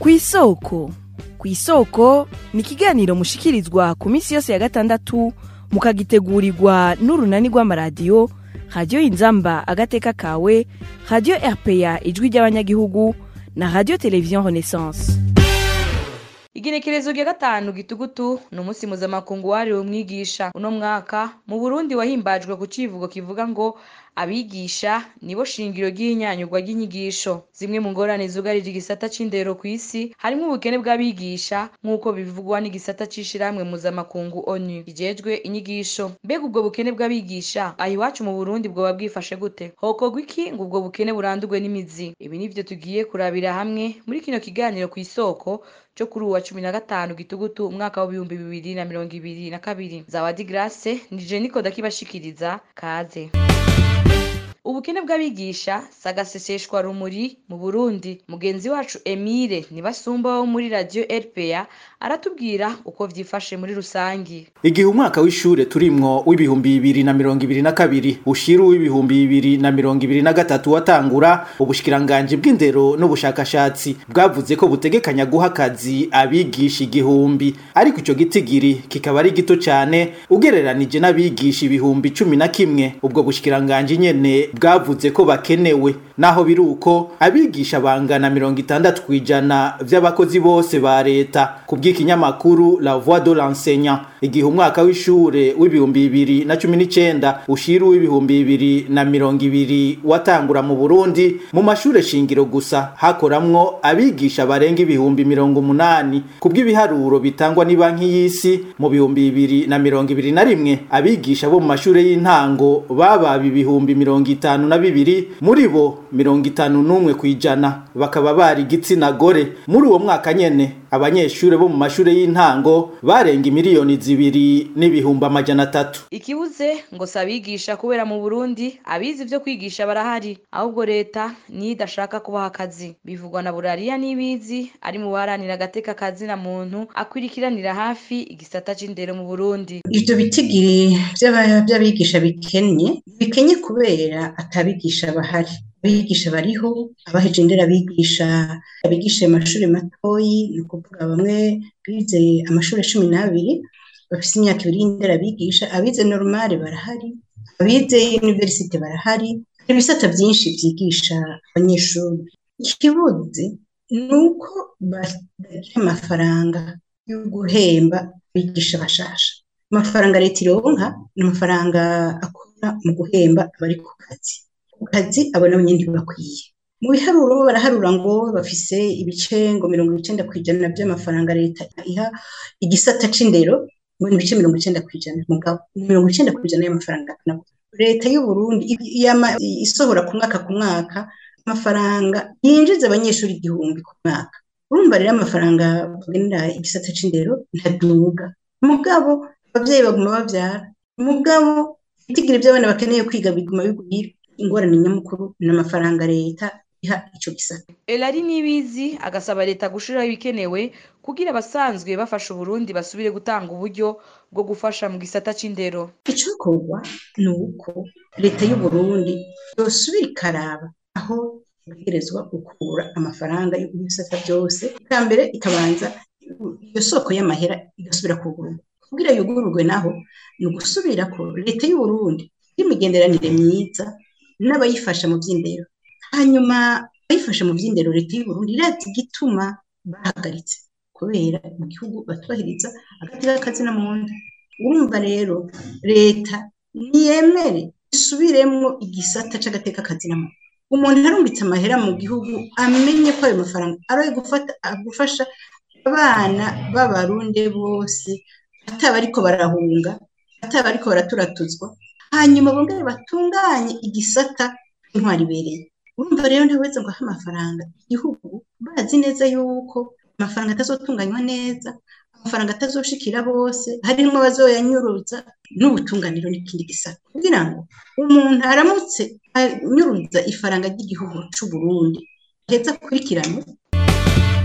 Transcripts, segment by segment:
kw'isoko kw'isoko ni ikiganiro mushikirizwa ku minsi yose ya gatandatu mukagitegurirwa n'urunani rw'amaradiyo radiyo inzamba agateka kawe radiyo rpa ijwi ry'abanyagihugu na radiyo televiziyo renaissance igenekerezo rya gatanu gitugutu ni umunsi mpuzamakungu wahariwe umwigisha uno mwaka mu burundi wahimbajwe ku civugo kivuga ngo abigisha nibo shingiro ry'ihinyanyurwa ry'inyigisho zimwe mu ngorane zugarije igisata c'indero kw'isi harimwo ubukene bw'abigisha nk'uko bivugwa n'igisata c'ishirahamwe mpuzamakungu onu kijejwe inyigisho mbega ubwo bukene bw'abigisha aha iwacu mu burundi bwoba bwifashe gute hokorwa iki ngo ubwo bukene burandurwe n'imizi ibi nivyo tugiye kurabira hamwe muri kino kiganiro kw'isoko cyo kuri uwa cumi na gatanu gitugutu umwaka w'ibihumbi bibiri na mirongo ibiri na kabiri zawadi grace nije niko ndakibashikiriza kaze ubukene bw'abigisha sagaseseshwa rumuri mu burundi mugenzi wacu emile nibasumba wo muri radio rpa aratubwira uko vyifashe muri rusangi igihe umwaka w'ishure turimwo w'ibihumbi bibiri na mirongo ibiri na kabiri ushira uw'ibihumbi bibiri na mirongo ibiri na gatatu watangura ubushikiranganji bw'indero n'ubushakashatsi bwavuze ko butegekanya guha akazi abigisha igihumbi ariko ico gitigiri kikaba ari gito cane ugereranije n'abigisha ibihumbi cumi na kimwe ubwo bushikiranganji nyene bwavuze ko bakenewe naho biri uko abigisha bangana mirongo itandatu kw'ijana vy'abakozi bose ba leta ku bw'ikinyamakuru la voix de l'enseignant igihe umwaka w'ishure w'ibihumbi bibiri na cumi n'icenda ushira uw'ibihumbi bibiri na mirongo ibiri watangura mu burundi mu mashure shingiro gusa hakoramwo abigisha barenga ibihumbi mirongo umunani ku bw'ibiharuro bitangwa ni banki y'isi mu bihumbi bibiri na mirongo ibiri na rimwe abigisha bo mu mashure y'intango bababa ibihumbi mirongo itanu na bibiri muri bo mirongo itanu n'umwe kw'ijana bakaba bari igitsina gore muri uwo mwaka nyene abanyeshure bo mu mashure y'intango barenga imiliyoni zibiri n'ibihumbi amajana atatu ikibuze ngo si abigisha kubera mu burundi abizi ivyo kwigisha barahari ahubwo leta niyo idashaka kubaha akazi bivugwa na burariya n'ibizi ari mu baharanira agateka kazi na muntu akwirikiranira hafi igisata c'indero mu burundi ivyo bitigiri vy'abigisha bikenye bikenye kubera atabigisha bahari abigisha bariho abaheje indera abigisha abigisha amashuri matoyi ni ukuvuga bamwe bize amashuri cumi n'abiri bafise imyaka ibiri y'indera abigisha abize normale barahari abize universite barahari ibisata byinshi vyigisha abanyeshuri ikibuze ni uko batagira amafaranga yo guhemba abigisha bashasha amafaranga leta ironka ni amafaranga akora mu guhemba abari ku kazi ku kazi abo nabo nyene ntibakwiye mu biharuro baraharura ngo bafise ibice ngo mirongo icenda kw'ijana vy'amafaranga leta iha igisata c'indero ngo ni ibice mirongo icenda kw'ijana mugabo mirongo icenda kw'ijana y'amafaranga leta y'uburundi yama isohora ku mwaka ku mwaka amafaranga yinjiza abanyeshuri igihumbi ku mwaka urumva rero amafaranga bagenera igisata c'indero ntaduga mugabo abavyeyi baguma bavyara mugabo ibitigiri vy'abana bakeneye kwiga biguma bigwira ingorane nyamukuru n'amafaranga leta iha ico gisata elari n'ibizi agasaba leta gushiraho ibikenewe kugira abasanzwe bafasha uburundi basubire gutanga uburyo bwo gufasha mu gisata c'indero icokorwa ni uko leta y'uburundi yosubira ikaraba aho ibwirizwa gukura amafaranga y'ibisata byose bwa mbere ikabanza iyo soko y'amahera igasubira kugururwa kugira yugururwe naho ni ugusubira ko leta y'uburundi y'imigenderanire myiza n'abayifasha mu by'indero hanyuma abayifasha mu by'indero leta y'uburundi irazi igituma bahagaritse kubera mu gihugu batubahiriza agati k'akazina mu nda urumva rero leta ntiyemere isubiremwo igisata c'agateka kazina mu umuntu arungitse amahera mu gihugu amenye ko ayo mafaranga ari gufata gufasha abana b'abarundi bose ataba ariko barahunga ataba ariko baraturatuzwa hanyuma bongere batunganye igisata intwari ibereye urumva rero ntaweze ngo ahe amafaranga igihugu bazi neza yuko amafaranga atazotunganywa neza amafaranga atazoshikira bose harimwo abazoyanyuruza n'ubutunganiro n'ikindi gisata kugira ngo umuntu aramutse anyuruza ifaranga ry'igihugu c'uburundi aheza akurikirane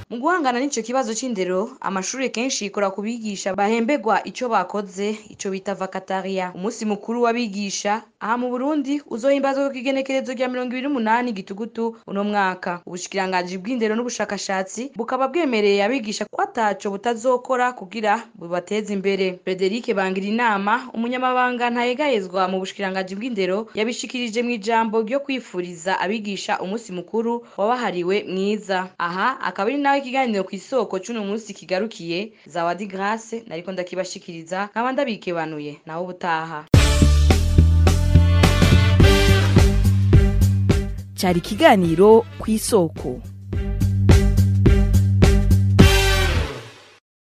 mu guhangana n'ico kibazo c'indero amashuri kenshi yikora ku bigisha bahemberwa ico bakoze ico bita vakataria umunsi mukuru w'abigisha aha mu burundi uzohimbazwa ku kigenekerezo rya mirongo ibiri n'umunani gitugutu uno mwaka ubushikiranganji bw'indero n'ubushakashatsi bukaba bwemereye abigisha ko ataco butazokora kugira bubateze imbere Frederic bangira inama umunyamabanga ntayegayezwa mu bushikiranganji bw'indero yabishikirije mu ijambo ryo kwifuriza abigisha umunsi mukuru wabahariwe mwiza aha akaba ari nawe ikiganiro ku isoko c'uno munsi kigarukiye zawadi grace nariko ndakibashikiriza nkaba ndabikebanuye nawe ubutaha cyari ikiganiro ku isoko